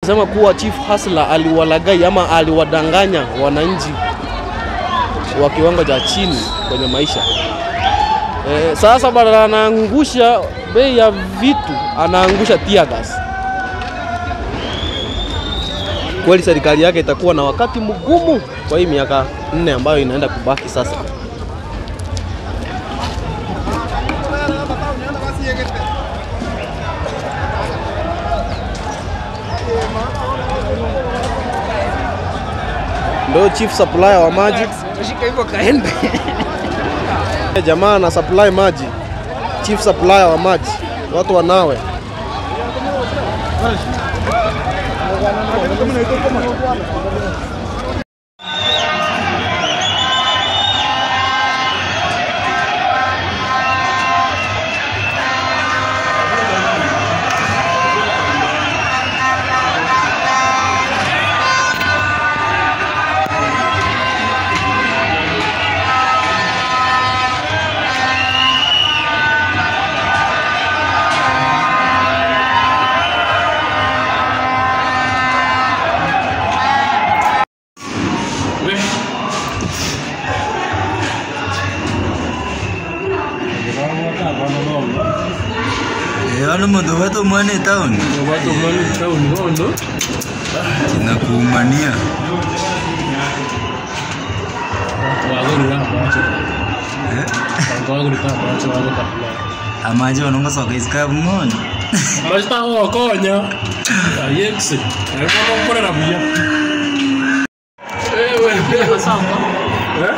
sema kuwa Chief Hasla aliwalagai ama aliwadanganya wananchi wa kiwango cha chini kwenye maisha. E, sasa badala anaangusha bei ya vitu anaangusha tear gas. Kweli serikali yake itakuwa na wakati mgumu kwa hii miaka nne ambayo inaenda kubaki sasa. Ndo chief supplier wa maji Shika hivyo kaembe. jamaa na supply maji, chief supplier wa maji, watu wanawe. Ano mũndũ watũmwo nĩ taũni na kuumania amaje wanongosoka isikabu ng'ono Masitagokonya ayekse arimo gukorera buya ewe Eh?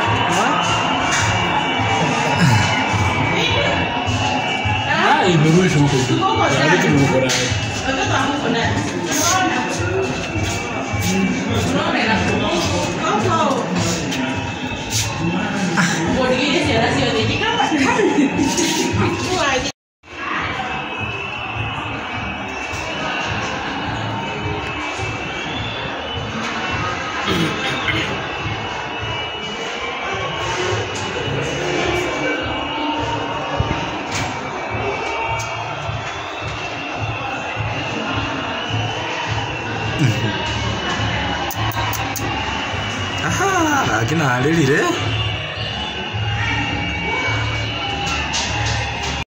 Ah, imerusha huko tu. Hadi tumekora. akina alĩrire